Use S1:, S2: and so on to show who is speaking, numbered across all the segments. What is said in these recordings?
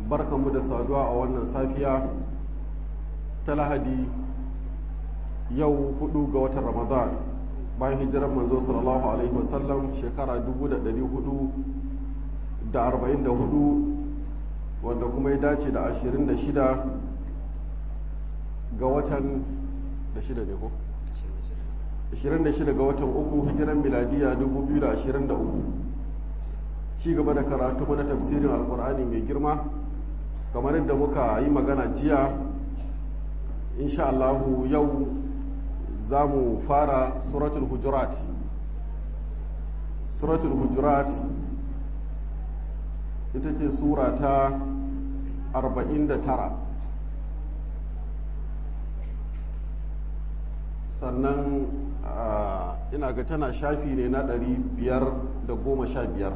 S1: barkanmu da saduwa a wannan safiya ta lahadi yau hudu ga watan ramadan bayan hijirar manzo sallallahu alaihi wasallam shekara 444 wanda kuma ya dace da 26 ga watan da shida ne ko? 26 ga watan uku hijiran miladiya 2023 ci gaba da karatu mana tafsirin alkur'ani mai girma kamar yadda muka yi magana jiya insha Allahu yau za mu fara suratul hujurat suratul hujurat ita ce sura ta 49 sannan ina ga tana shafi ne na 515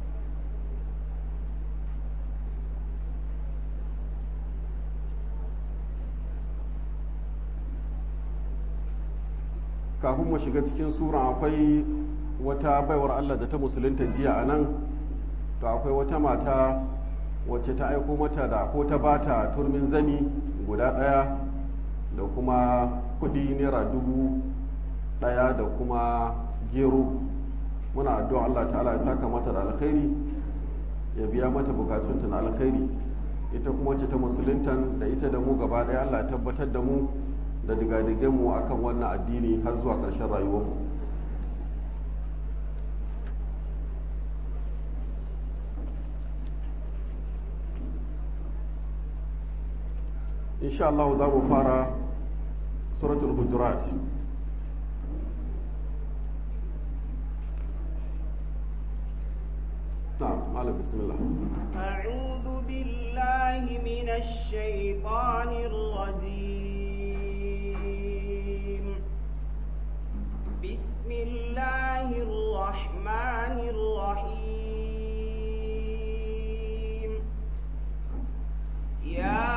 S1: kafin mu shiga cikin sura akwai wata baiwar Allah da ta musulunta jiya a nan to akwai wata mata wacce ta aiko mata da ko ta bata turmin zani guda ɗaya da kuma kudi naira dubu ɗaya da kuma gero muna addu'a Allah ta'ala ya saka mata da alkhairi ya biya mata bukatunta na alkhairi ita kuma wacce ta musuluntan da ita da mu gaba ɗaya Allah ya tabbatar da mu da digadigenmu a kan wannan addini har zuwa ƙarshen rayuwarmu insha Allah za mu fara suratul hujurat نعم مالك بسم الله
S2: أعوذ بالله من الشيطان الرجيم بسم الله الرحمن الرحيم يا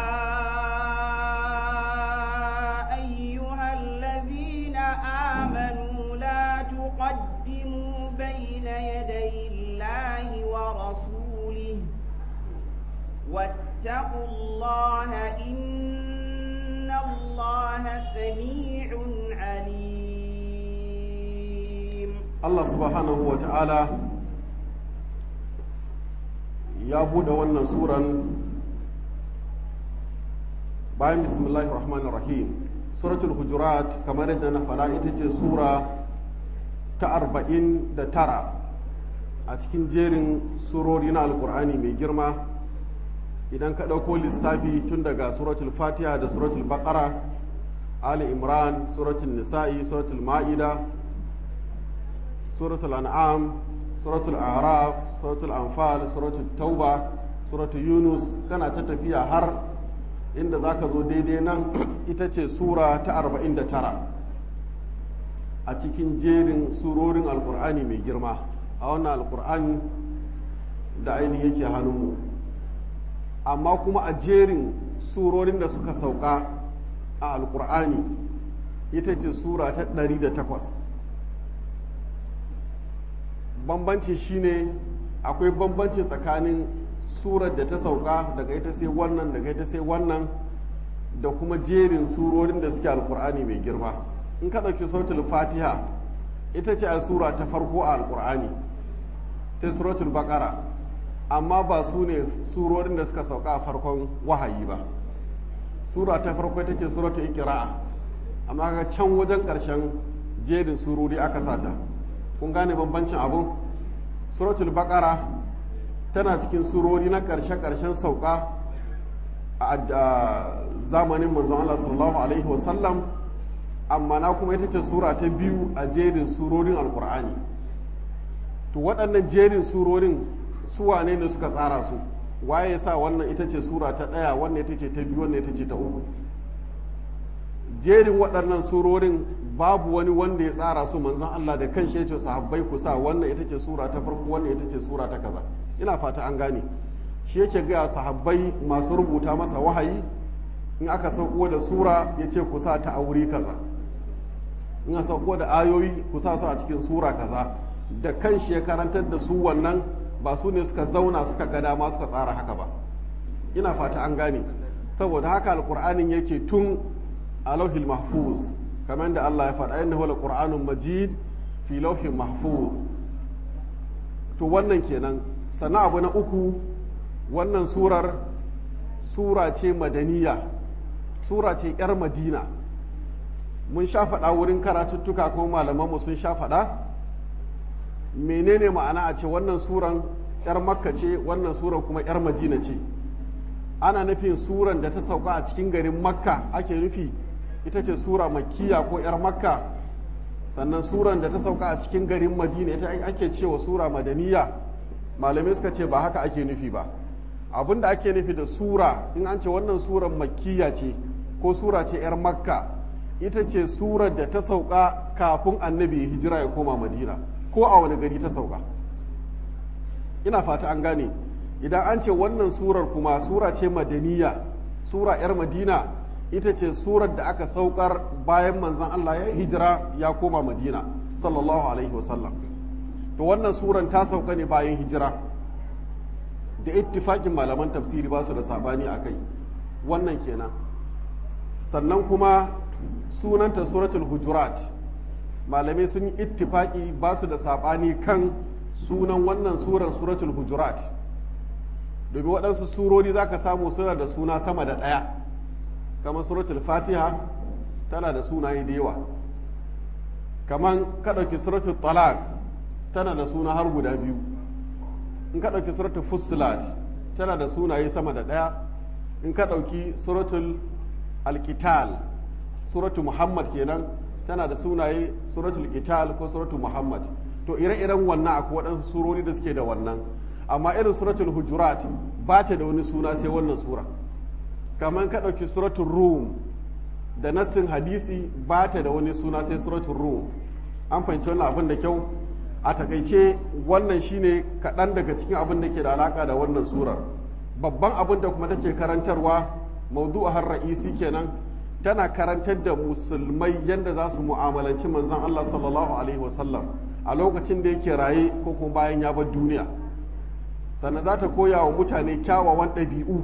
S2: أيها الذين آمنوا لا تقدموا بين يدي الله ورسوله واتقوا الله إن الله سميع عليم
S1: Allah subhanahu wa ta'ala ya buɗe wannan suran bayan bismillahir rahmanir rahim suratul hujurat kamar yadda na fara ita ce sura ta arba'in da tara a cikin jerin surori na alkur'ani mai girma idan ka ɗauko lissafi tun daga suratul fatiha da suratul baqara ali imran suratul nisa'i suratul ma'ida suratul an'am suratul araf suratul anfal suratul tauba suratul yunus kana ta tafiya har inda zaka zo daidai nan ita ce sura ta 49 a cikin jerin surorin alkur'ani mai girma a wannan alkur'ani da ainihin yake hannunmu amma kuma a jerin surorin da suka sauka a alkur'ani ita ce sura ta 108 bambanci shine akwai bambanci tsakanin surar da ta sauka daga ita sai wannan daga ita sai wannan da kuma jerin surorin da suke alkur'ani mai girma in ka ɗauki suratul fatiha ita ce a sura ta farko a alkur'ani sai suratul baqara amma ba su ne surorin da suka sauka a farkon wahayi ba sura ta farko ita ce suratul iqra amma ga can wajen ƙarshen jerin surori aka sata kun gane bambancin abun suratul baqara tana cikin surori na ƙarshe-ƙarshen sauka a zamanin manzon Allah sallallahu alaihi wasallam amma na kuma ita ce sura ta biyu a jerin surorin alkur'ani to waɗannan jerin surorin su wane ne suka tsara su waye ya sa wannan ita ce sura ta ɗaya wannan ita ce ta biyu wannan ita ce ta uku jerin waɗannan surorin babu wani wanda ya tsara su manzon Allah da kan shi ya ce sahabbai ku sa wannan ita ce sura ta farko wannan ita ce sura ta kaza ina fata an gane shi yake ga sahabbai masu rubuta masa wahayi in aka sauko da sura ya ce ku sa ta a wuri kaza in aka sauko da ayoyi ku sa su a cikin sura kaza da kan shi ya karantar da su wannan ba su ne suka zauna suka ga dama suka tsara haka ba ina fata an gane saboda haka alqur'anin yake tun a lauhil mahfuz kamar da Allah ya faɗa innahu alqur'anun majid fi lauhin mahfuz to wannan kenan sannan abu na uku wannan surar sura ce madaniya sura ce 'yar madina mun sha faɗa wurin karatuttuka ko malamanmu sun sha faɗa menene ma'ana a ce wannan suran 'yar makka ce wannan suran kuma 'yar madina ce ana nufin suran da ta sauka a cikin garin makka ake nufi ita ce sura makkiya ko 'yar makka sannan suran da ta sauka a cikin garin madina ita ake cewa sura madaniya malamai suka ce ba haka ake nufi ba abin da ake nufi da sura in an ce wannan suran makkiya ce ko sura ce 'yar makka ita ce surar da ta sauka kafin annabi ya hijira ya koma madina ko a wani gari ta sauka ina fata an gane idan an ce wannan surar kuma sura ce madaniya sura 'yar madina ita ce surar da aka saukar bayan manzan Allah ya hijira ya koma madina sallallahu alaihi wasallam to wannan suran ta sauka ne bayan hijira da ittifakin malaman tafsiri ba su da sabani a kai wannan kenan sannan kuma sunanta suratul hujurat malamai sun yi ittifaki ba su da sabani kan sunan wannan suran suratul hujurat domin waɗansu surori za ka samu suna da suna sama da ɗaya kamar suratul fatiha tana da sunaye da yawa kamar ka ɗauki suratul talaq tana da suna har guda biyu in ka ɗauki suratul fussilat tana da sunaye sama da ɗaya in ka ɗauki suratul alkital suratul muhammad kenan tana da sunaye suratul kital ko suratul muhammad to ire-iren wannan akwai waɗansu surori da suke da wannan amma irin suratul hujurat ba ta da wani suna sai wannan sura kamar ka ɗauki suratul rum da nassin hadisi ba ta da wani suna sai suratul rum an fahimci wannan abin da kyau a takaice wannan shine kaɗan daga cikin abin da ke da alaka da wannan surar babban abin da kuma take karantarwa maudu'a har ra'isi kenan tana karantar da musulmai yadda za su mu'amalanci manzon Allah sallallahu alaihi wasallam a lokacin da yake raye ko kuma bayan ya bar duniya sannan za ta koya wa mutane kyawawan ɗabi'u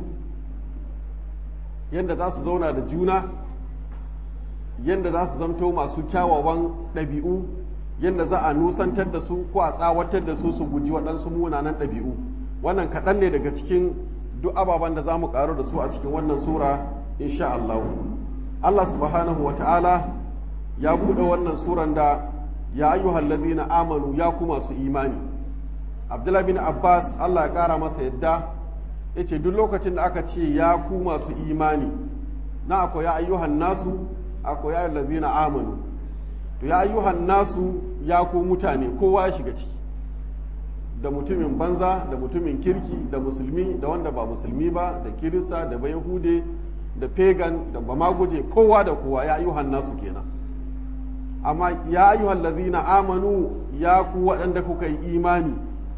S1: yadda za su zauna da juna yadda za su zamto masu kyawawan ɗabi'u yadda za a nusantar da su ko a tsawatar da su su guji waɗansu munanan ɗabi'u wannan kaɗan ne daga cikin duk ababen da za mu ƙaru da su a cikin wannan sura insha Allah Allah subhanahu wa ta'ala ya buɗe wannan suran da ya ayyuhal ladina amanu ya ku masu imani Abdullah bin Abbas Allah ya ƙara masa yadda ya ce duk lokacin da aka ce ya ku masu imani na akwai ya ayyuhan nasu akwai ya ladina amanu to ya ayyuhan nasu ya ku mutane kowa ya shiga ciki da mutumin banza da mutumin kirki da musulmi da wanda ba musulmi ba da kirista da bayahude da pagan da ba maguje kowa da kowa ya ayyuhan nasu kenan amma ya ayyuhan lazina amanu ya ku waɗanda kuka yi imani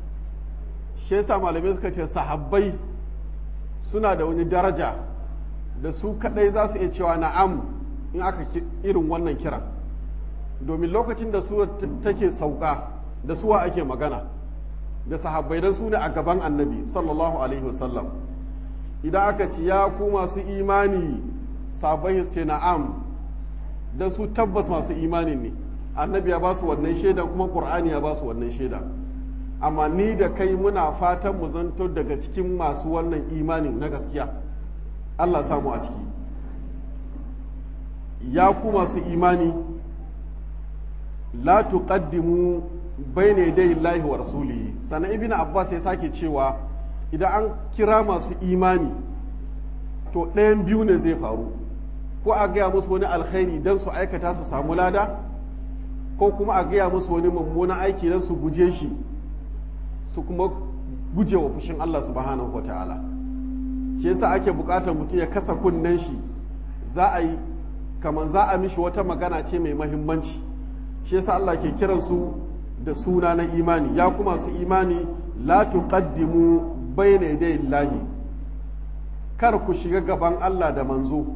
S1: shi yasa malamai suka ce sahabbai suna da wani daraja da su kaɗai za su iya cewa na'am in aka irin wannan kiran domin lokacin da su take sauka da suwa ake magana da sahabbai dan su ne a gaban annabi sallallahu alaihi wasallam idan aka ci ya ku masu imani sabai ce na'am dan su tabbas masu imanin ne annabi ya ba su wannan shaida kuma qur'ani ya ba su wannan shaida amma ni da kai muna fatan mu zanto daga cikin masu wannan imanin na gaskiya Allah samu a ciki ya ku masu imani la tuqaddimu bayna yaday Allahi wa rasulihi sannan ibn Abbas ya sake cewa idan an kira masu imani to ɗayan biyu ne zai faru ko a gaya musu wani alkhairi don su aikata su samu lada ko kuma a gaya musu wani mummunan aiki don su guje shi su kuma guje wa fushin Allah subhanahu wa ta'ala shi yasa ake buƙatar mutum ya kasa kunnen shi za a yi kamar za a mishi wata magana ce mai mahimmanci shi yasa Allah ke kiran su da suna na imani ya kuma su imani la tuqaddimu bayna yaday Allahi kar ku shiga gaban Allah da manzo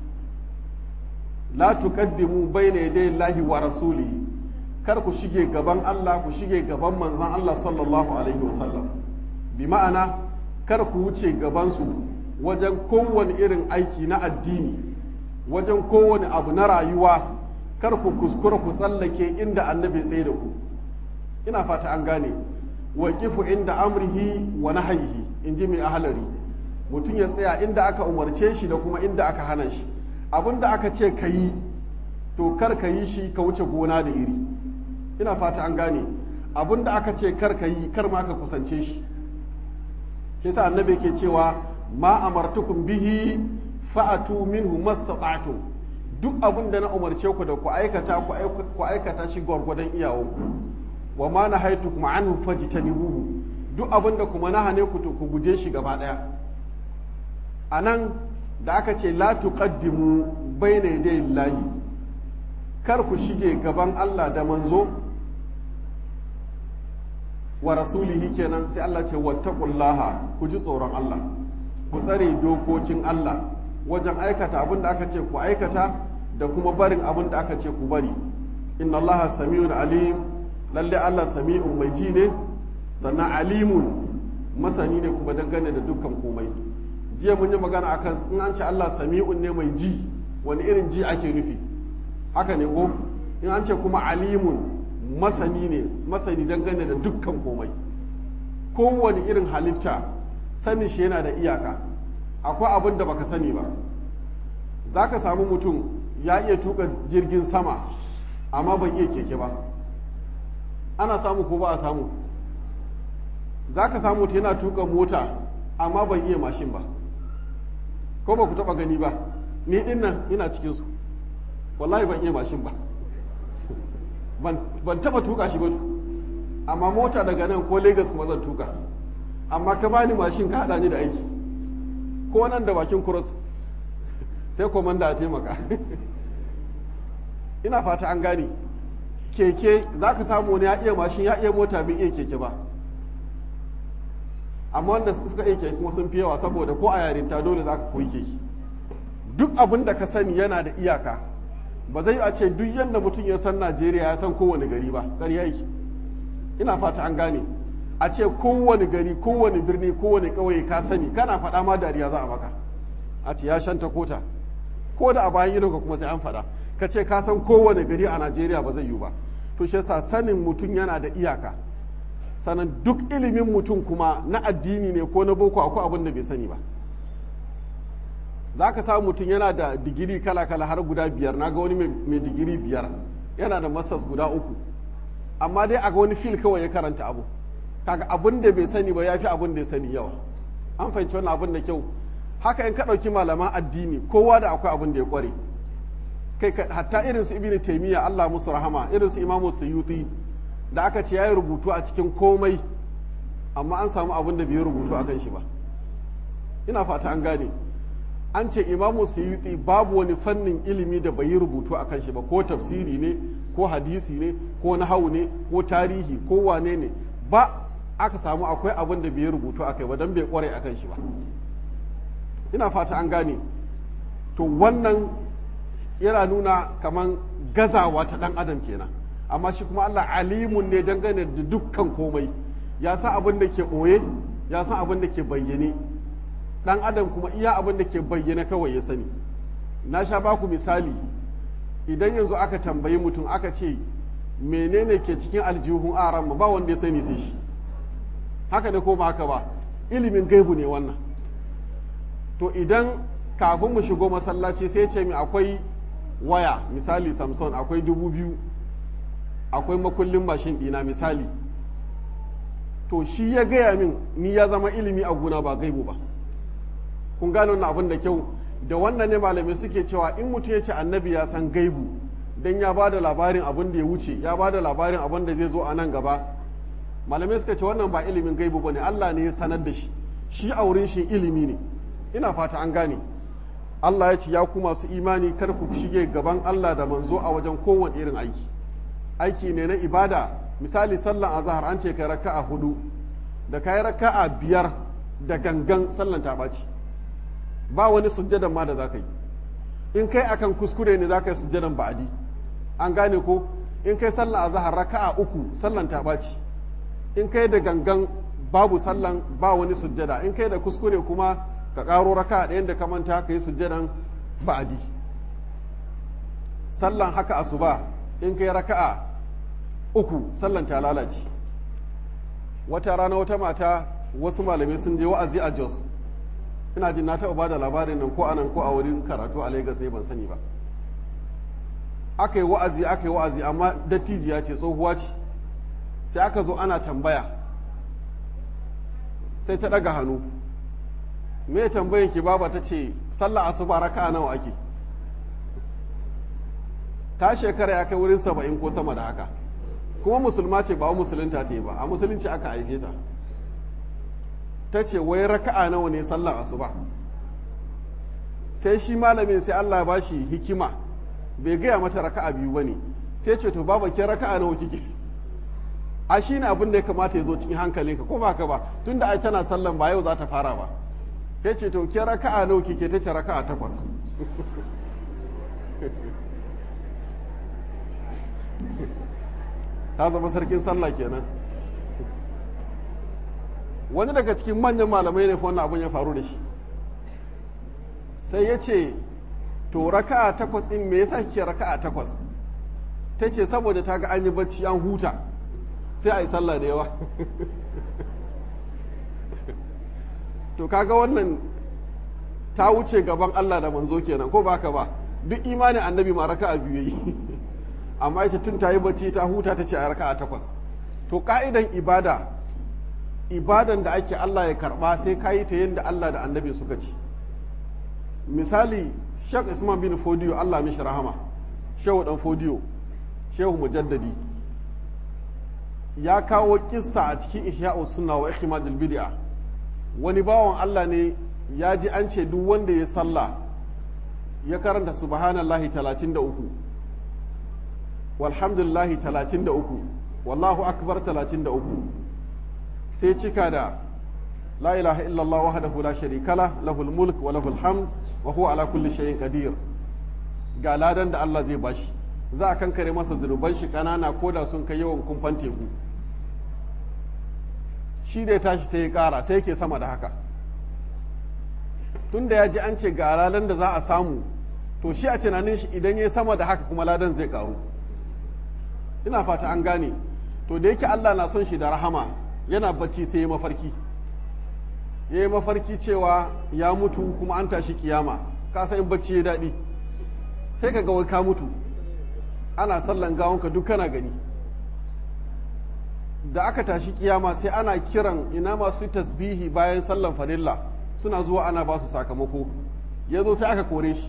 S1: la tuqaddimu bayna yaday Allahi wa rasulihi kar ku shige gaban Allah ku shige gaban manzon Allah sallallahu alaihi wasallam bi ma'ana kar ku wuce gaban su wajen kowane irin aiki na addini wajen kowane abu na rayuwa kar ku kuskura ku tsallake inda annabi tsaye da ku ina fata an gane wa kifu inda amrihi wa nahyihi in ji mai ahalari mutum ya tsaya inda aka umarce shi da kuma inda aka hana shi abin da aka ce ka yi to kar ka yi shi ka wuce gona da iri ina fata an gane abin da aka ce kar ka yi kar ma ka kusance shi shi sa annabi ke cewa ma amartukum bihi fa'atu minhu mastata'tum duk abin da na umarce ku da ku aikata ku aikata shi gwargwadon iyawanku wa ma nahaitukum anhu fajtanibuhu duk abin da kuma na hane ku to ku guje shi gaba daya anan da aka ce la tuqaddimu bayna yaday llahi kar ku shige gaban Allah da manzo wa rasulihi kenan sai Allah ce wattaqullaha ku ji tsoron Allah ku tsare dokokin Allah wajen aikata abin da aka ce ku aikata da kuma barin abin da aka ce ku bari inna Allah sami'un alim lalle Allah sami'un mai ji ne sannan alimun masani ne kuma dangane da dukkan komai jiya mun yi magana akan in an ce Allah sami'un ne mai ji wani irin ji ake nufi haka ne ko in an ce kuma alimun masani ne masani dangane da dukkan komai kowane irin halitta sanin shi yana da iyaka akwai abin da baka sani ba za ka samu mutum ya iya tuka jirgin sama amma ban iya keke ba ana samu ko ba a samu za ka samu mutum yana tuka mota amma ban iya mashin ba ko ba ku taba gani ba ni din nan ina cikinsu wallahi ban iya mashin ba ban taba tuka shi ba amma mota daga nan ko lagos kuma zan tuka amma ka bani mashin ka hada ni da aiki ko nan da bakin cross sai komanda a taimaka ina fata an gane keke za ka samu wani ya iya mashin ya iya mota bai iya keke ba amma wanda suka iya keke kuma sun fi yawa saboda ko a yarinta dole za ka koyi keke duk abin da ka sani yana da iyaka ba zai a ce duk yadda mutum ya san najeriya ya san kowane gari ba ƙarya yake ina fata an gane a ce kowane gari kowane birni kowane ƙauye ka sani kana faɗa ma dariya za a maka a ce ya shanta kota ko da a bayan idonka kuma sai an faɗa ka ce ka san kowane gari a najeriya ba zai yiwu ba to shi yasa sanin mutum yana da iyaka sannan duk ilimin mutum kuma na addini ne ko na boko akwai abin da bai sani ba za ka samu mutum yana da digiri kala-kala har guda biyar na ga wani mai digiri biyar yana da masas guda uku amma dai a ga wani fil kawai ya karanta abu kaga abin da bai sani ba ya fi abin da ya sani yawa an fahimci wannan abin da kyau haka in ka ɗauki malaman addini kowa da akwai abin da ya ƙware kai hatta irin su ibnu taymiya Allah musu rahama irin su imamu suyuti da aka ce yayi rubutu a cikin komai amma an samu abin da bai rubutu a kan shi ba ina fata an gane an ce imamu suyuti babu wani fannin ilimi da bai yi rubutu a kan shi ba ko tafsiri ne ko hadisi ne ko nahawu ne ko tarihi ko wane ne ba aka samu akwai abin da bai yi rubutu a kai ba don bai kware a kan shi ba ina fata an gane to wannan yana nuna kaman gazawa ta dan adam kenan amma shi kuma Allah alimun ne dangane da dukkan komai ya san abin da ke ɓoye ya san abin da ke bayyane dan adam kuma iya abin da ke bayyane kawai ya sani na sha baku misali idan yanzu aka tambayi mutum aka ce menene ke cikin aljihun aran ba wanda ya sani sai shi haka ne ko ba haka ba ilimin gaibu ne wannan to idan kafin mu shigo masallaci sai ce mi akwai waya misali samson akwai dubu biyu akwai makullin mashin ɗina misali to shi ya gaya min ni ya zama ilimi a guna ba gaibu ba kun gano wannan abin da kyau da wannan ne malamai suke cewa in mutum ya ce annabi ya san gaibu dan ya ba da labarin abin da ya wuce ya ba da labarin abin da zai zo a nan gaba malamai suka ce wannan ba ilimin gaibu ba ne allah ne ya sanar da shi shi a wurin shi ilimi ne ina fata an gane Allah ya ce ya ku masu imani kar ku shige gaban Allah da manzo a wajen kowane irin aiki aiki ne na ibada misali sallan azhar an ce kai raka'a hudu da kai raka'a biyar da gangan sallan ta ɓaci ba wani sujjadan ma da za ka yi in kai akan kuskure ne za ka yi sujjadan ba'adi an gane ko in kai sallan azhar raka'a uku sallan ta ɓaci in kai da gangan babu sallan ba wani sujjada in kai da kuskure kuma ka ƙaro raka ɗayan da ka manta ka yi sujjadan ba'adi sallan haka asuba in kai raka'a uku sallan ta lalace wata rana wata mata wasu malamai sun je wa'azi a jos ina jin na taɓa ba da labarin nan ko a nan ko a wurin karatu a lagos ne ban sani ba aka yi wa'azi aka yi wa'azi amma dattijiya ce tsohuwa ce sai aka zo ana tambaya sai ta ɗaga hannu me tambayin ki baba ta ce sallah asuba raka'a nawa ake ta shekara ya kai wurin saba'in ko sama da haka kuma musulma ce ba musulunta ta yi ba a musulunci aka haife ta ta ce wai raka'a nawa ne sallar asuba sai shi malamin sai Allah ba shi hikima bai gaya mata raka'a biyu ba ne sai ce to baba ke raka'a nawa kike a shi ne abin da ya kamata ya zo cikin hankalinka ko ba ka ba tunda ai tana sallan ba yau za ta fara ba ya ce to ke raka'a nawa kike ta ce raka'a takwas ta zama sarkin sallah kenan wani daga cikin manyan malamai ne wannan abin ya faru da shi sai ya ce to raka'a takwas ɗin me yasa kike raka'a takwas ta ce saboda ta ga an yi bacci an huta sai a yi sallah da yawa to kaga wannan ta wuce gaban Allah da manzo kenan ko baka ba duk imanin annabi ma raka'a biyu yi amma ita tun ta yi bacci ta huta ta ce a raka'a takwas to ka'idan ibada ibadan da ake Allah ya karba sai ka yi ta yadda Allah da annabi suka ci misali Sheikh Isman bin Fodiyo Allah mishi rahama Shehu dan Fodiyo Shehu Mujaddadi ya kawo kissa a cikin Ihya'u Sunna wa Ikhmadul Bid'a wani bawan Allah ne ya ji an ce duk wanda ya sallah ya karanta subhanallahi 33 walhamdulillahi 33 wallahu akbar 33 sai cika da la ilaha illallah wahdahu la sharika la lahul mulk wa lahul hamd wa huwa ala kulli shay'in qadir ga ladan da Allah zai bashi za a kankare masa zunuban shi kanana ko da sun kai yawan kumfan teku shi da ya tashi sai ya kara sai yake sama da haka tunda ya ji an ce ga ladan da za a samu to shi a tunanin shi idan ya sama da haka kuma ladan zai karu ina fata an gane to da yake Allah na son shi da rahama yana bacci sai ya mafarki ya yi mafarki cewa ya mutu kuma an tashi kiyama ka san in bacci ya daɗi sai ka ga wai ka mutu ana sallan gawonka duk kana gani da aka tashi kiyama sai ana kiran ina masu tasbihi bayan sallan farilla suna zuwa ana ba su sakamako ya zo sai aka kore shi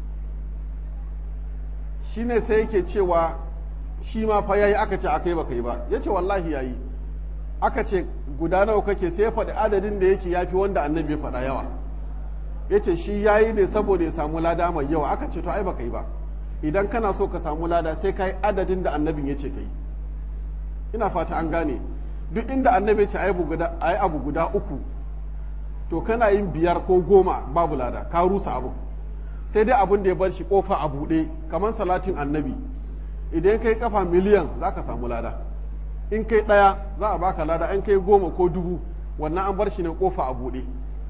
S1: shi ne sai yake cewa shi ma fa yayi aka ce akai baka yi ba ya ce wallahi yayi aka ce guda nawa kake sai ya faɗi adadin da yake yafi wanda annabi ya faɗa yawa ya ce shi yayi ne saboda ya samu lada mai yawa aka ce to ai baka yi ba idan kana so ka samu lada sai ka yi adadin da annabin ya ce ka yi ina fata an gane duk inda annabi ya ce ai abu guda uku to kana yin biyar ko goma babu lada ka rusa abu sai dai abin da ya bar shi kofa a buɗe kamar salatin annabi idan kai kafa miliyan za ka samu lada in kai ɗaya za a baka lada in kai goma ko dubu wannan an bar shi ne kofa a buɗe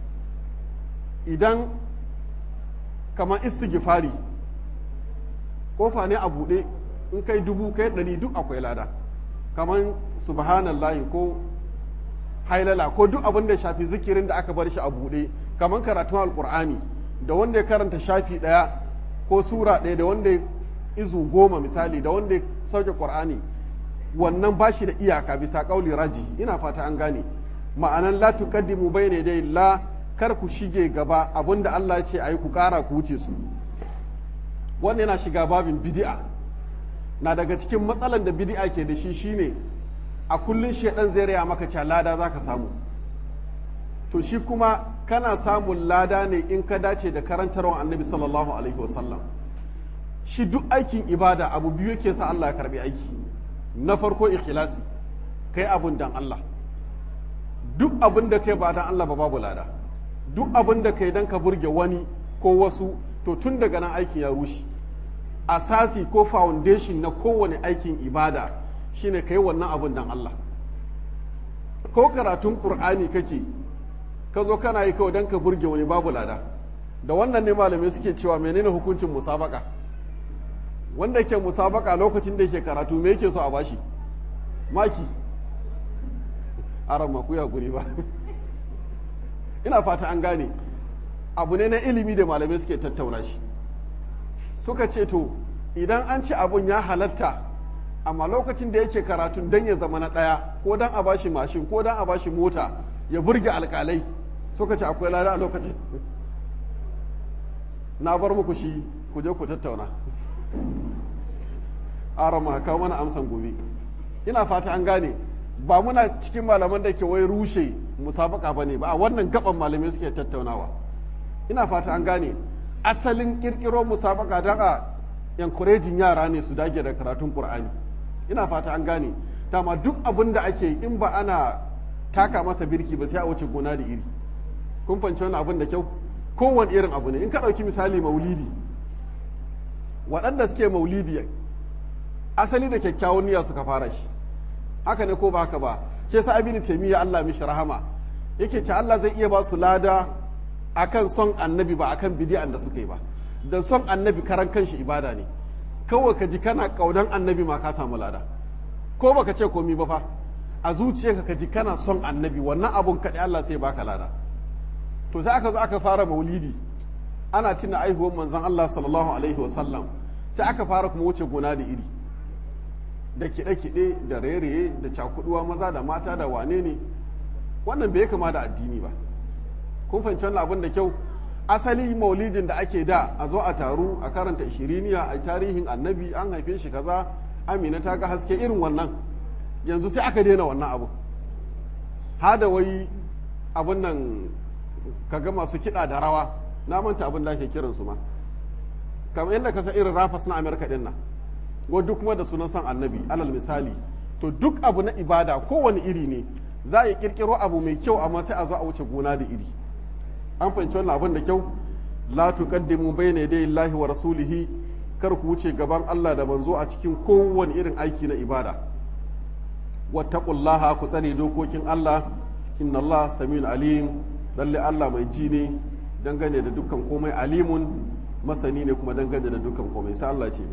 S1: idan kamar istighfari kofa ne a buɗe in kai dubu kai ɗari duk akwai lada kamar subhanallahi ko hailala ko duk abin da shafi zikirin da aka bar shi a buɗe kamar karatun alkur'ani da wanda ya karanta shafi ɗaya ko sura ɗaya da wanda ya izu goma misali da wanda ya sauke qur'ani wannan ba shi da iyaka bisa ƙauli raji ina fata an gane ma'anan la tuqaddimu bayna dai la kar ku shige gaba abinda Allah ya ce ayi ku ƙara ku wuce su wannan yana shiga babin bid'a na daga cikin matsalan da bid'a ke da shi shine a kullun shedan zai raya maka cewa lada zaka samu to shi kuma kana samun lada ne in ka dace da karantarwa annabi sallallahu alaihi wasallam shi duk aikin ibada abu biyu yake sa Allah ya karbi aiki na farko ikhlasi kai abun dan Allah duk abin da kai ba dan Allah ba babu lada duk abin da kai dan ka burge wani ko wasu to tun daga nan aikin ya rushe asasi ko foundation na kowane aikin ibada shine kai wannan abun dan Allah ko karatun qur'ani kake ka zo kana yi kawai don ka burge wani babu lada da wannan ne malamai suke cewa menene hukuncin musabaka wanda ke musabaka lokacin da yake karatu me yake so a bashi maki aran maku ya guri ba ina fata an gane abu ne na ilimi da malamai suke tattauna shi suka ce to idan an ci abun ya halatta amma lokacin da yake karatun don ya zama na ɗaya ko don a bashi mashin ko don a bashi mota ya burge alƙalai suka ce akwai lada a lokacin na bar muku shi ku je ku tattauna arama kawo mana amsan gobe ina fata an gane ba muna cikin malaman da ke wai rushe musabaka ba ne ba a wannan gaban malamai suke tattaunawa ina fata an gane asalin kirkiro musabaka don a encouraging yara ne su dage da karatun qur'ani ina fata an gane dama duk abin da ake in ba ana taka masa birki ba sai a wuce gona da iri kun fanci wani abin da kyau kowane irin abu ne in ka ɗauki misali maulidi waɗanda suke maulidi asali da kyakkyawan niyya suka fara shi haka ne ko ba haka ba ke sa abin taimiyya Allah mishi rahama yake ce Allah zai iya ba su lada akan son annabi ba akan bidi'an da suka yi ba da son annabi karan kanshi ibada ne kawai ka ji kana kaudan annabi ma ka samu lada ko baka ce komi ba fa a zuciyarka ka ji kana son annabi wannan abun kaɗai Allah sai baka lada to sai aka zo aka fara maulidi ana tuna aihuwar manzon Allah sallallahu alaihi wa sallam sai aka fara kuma wuce gona da iri da kiɗe-kiɗe da raye-raye da cakuduwa maza da mata da wane ne wannan bai kama da addini ba kun fahimci wannan abin da kyau asali maulidin da ake da a zo a taru a karanta ishiriniya a tarihin annabi an haife shi kaza amina ta ga haske irin wannan yanzu sai aka daina wannan abu hada wai abin nan kaga masu kiɗa da rawa na manta abin da ake kiransu ma kamar yadda ka san irin rafas na amerika din nan duk kuma da sunan san annabi alal misali to duk abu na ibada kowane iri ne za a yi kirkiro abu mai kyau amma sai a zo a wuce gona da iri an fahimci wannan abin da kyau la tuqaddimu bayna yaday Allahi wa rasulihi kar ku wuce gaban Allah da manzo a cikin kowane irin aiki na ibada wattaqullaha ku tsare dokokin Allah inna Allah samiyun alim lalle Allah mai ji ne dangane da dukkan komai alimun masani ne kuma dangane da dukkan komai sai Allah ce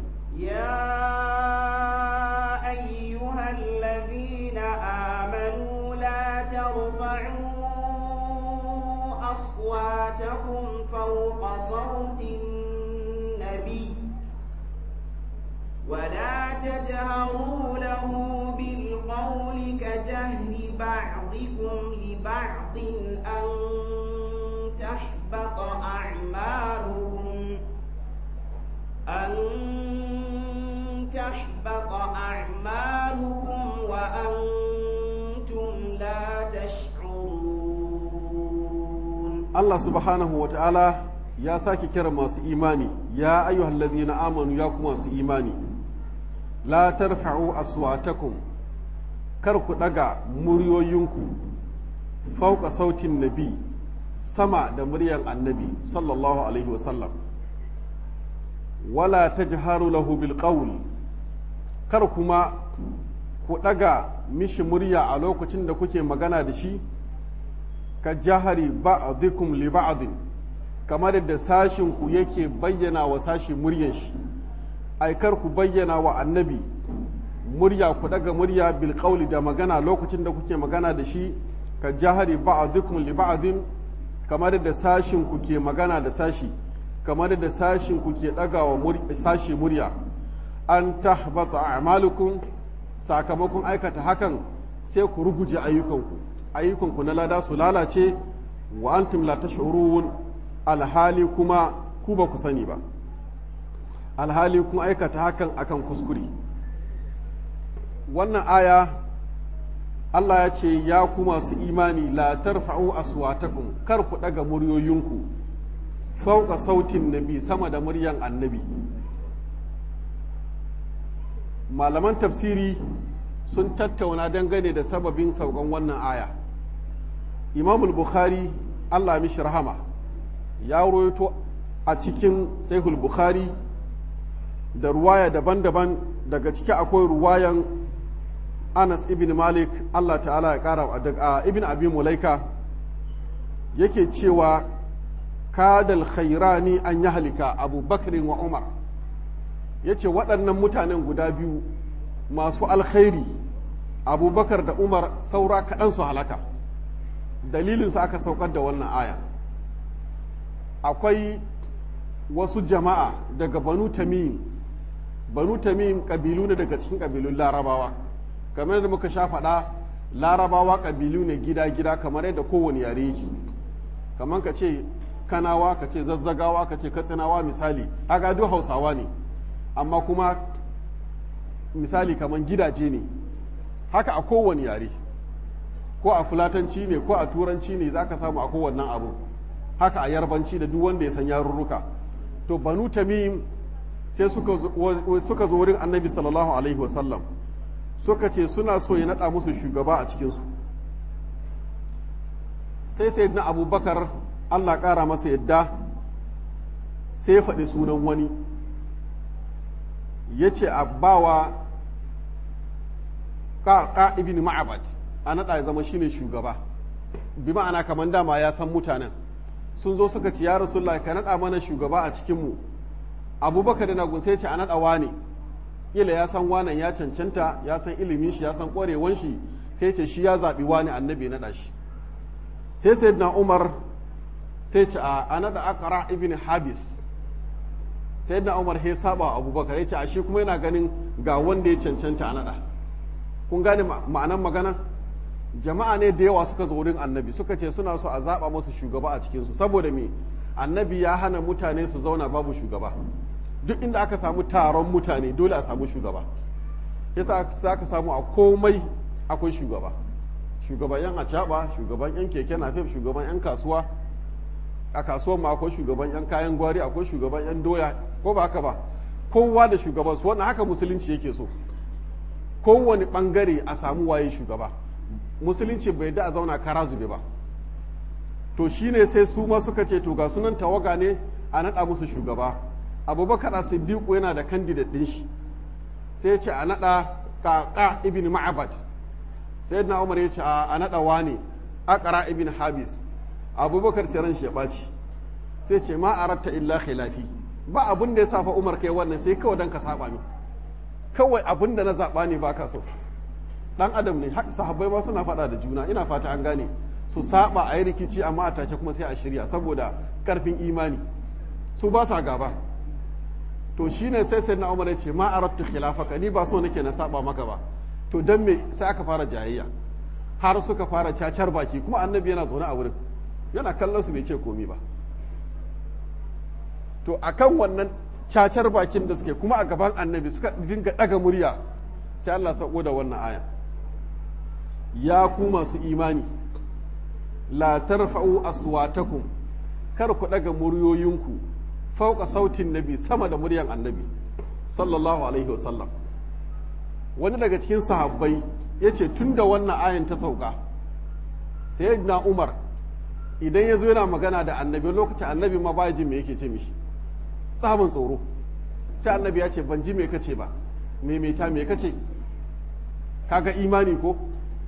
S2: يا أيها الذين آمنوا لا ترفعوا أصواتكم فوق صوت النبي ولا تجهروا له بالقول كجهر بعضكم لبعض أن تحبط أعمالكم أن تحبط أعمالكم وأنتم لا تشعرون
S1: Allah subhanahu wa ta'ala ya sake kira masu imani ya ayyuhal ladhina amanu ya kuma masu imani la tarfa'u aswatakum kar ku daga muryoyinku fauka sautin nabi sama da muryan annabi sallallahu alaihi wasallam wala tajharu lahu bil qawl kar kuma ku daga mishi murya a lokacin da kuke magana da shi ka jahari ba'dikum li ba'din kamar da sashin ku yake bayyana wa sashi muryan shi ai kar ku bayyana wa annabi murya ku daga murya bil qawli da magana lokacin da kuke magana da shi ka jahari ba'dikum li ba'din kamar da sashin ku ke magana da sashi kamar da sashin ku ke daga wa sashi murya an tahbata a'malukum sakamakon aikata hakan sai ku ruguje ayyukanku ayyukanku na lada su lalace wa antum la tash'urun alhali kuma ku ba ku sani ba alhali kun aikata hakan akan kuskure wannan aya Allah ya ce ya ku masu imani la tarfa'u aswatakum kar ku daga muryoyinku fauka sautin nabi sama da muryan annabi malaman tafsiri sun tattauna dangane da sababin saukan wannan aya imamul bukhari allah mishi rahama ya roito a cikin sahihul bukhari da ruwaya daban-daban daga ciki akwai ruwayan anas ibn malik allah ta'ala ya kara a ibn abi mulaika yake cewa kadal khairani an yi halika abu bakrin wa umar ya ce waɗannan mutanen guda biyu masu alkhairi abubakar da umar saura kaɗan su halaka dalilinsu aka saukar da wannan aya akwai wasu jama'a daga banu tamim banu tamim ƙabilu ne daga cikin ƙabilun larabawa kamar da muka sha faɗa larabawa ƙabilu ne gida-gida kamar yadda kowane yare yake kamar ka ce kanawa ka ce zazzagawa ka ce katsinawa misali haka duk hausawa ne amma kuma misali kamar gidaje ne haka a kowane yare ko a fulatanci ne ko a turanci ne za ka samu a kowannan abu haka a yarbanci da duk wanda ya san yarurruka to banu tamim sai suka zo wurin annabi sallallahu alaihi wasallam suka ce suna so ya naɗa musu shugaba a cikinsu sai sai na abubakar allah ƙara masa yadda sai faɗi sunan wani ya ce a bawa ka ibn ma'abad a naɗa ya zama shine shugaba bi ma'ana kamar dama ya san mutanen sun zo suka ci ya rasulullah ka naɗa mana shugaba a cikinmu abubakar na gun sai ce a naɗa wane ila ya san wanan ya cancanta ya san ilimin shi ya san ƙwarewan shi sai ce shi ya zaɓi wane annabi naɗa shi sai sayyidina umar sai ce a naɗa akara ibn habis sayyidina umar sai saba abubakar ya ce a shi kuma yana ganin ga wanda ya cancanta a naɗa kun gane ma'anan magana jama'a ne da yawa suka zo wurin annabi suka ce suna so a zaɓa masu shugaba a cikinsu saboda me annabi ya hana mutane su zauna babu shugaba duk inda aka samu taron mutane dole a samu shugaba yasa za ka samu a komai akwai shugaba shugaban yan acaba shugaban yan keke nafef shugaban yan kasuwa a kasuwan ma akwai shugaban yan kayan gwari akwai shugaban yan doya ko ba haka ba kowa da shugaban su wannan haka musulunci yake so kowane bangare a samu waye shugaba musulunci bai da a zauna kara zube ba to shine sai su ma suka ce to ga sunan tawaga ne a naɗa musu shugaba abubakar a siddiqu yana da candidate ɗin shi sai ya ce a naɗa kaka ibn ma'abad sai na umar ya ce a naɗa wane akara ibn habis abubakar sai ran shi ya ɓaci sai ce ma aratta illa khilafi ba abin da ya safa umar kai wannan sai kawai dan ka saba ni kawai abin da na zaɓa ne ba ka so dan adam ne sahabbai ma suna faɗa da juna ina fata an gane su saba a yi rikici amma a take kuma sai a shirya saboda karfin imani su ba sa gaba to shine sai sai na umar ya ce ma arattu khilafaka ni ba so nake na saba maka ba to dan me sai aka fara jayayya har suka fara cacar baki kuma annabi yana zaune a wurin yana kallon su bai ce komi ba to akan wannan cacar bakin da suke kuma a gaban annabi suka dinga daga murya sai Allah sako da wannan aya ya ku masu imani la tarfa'u aswatakum kar ku daga muryoyinku fauka sautin nabi sama da muryan annabi sallallahu alaihi wasallam wani daga cikin sahabbai ya ce tun da wannan ayan ta sauka sai na umar idan ya zo yana magana da annabi lokacin annabi ma baya jin me yake ce mishi sahabin tsoro sai annabi ya ce ban ji me kace ba me me ta me kace kaga imani ko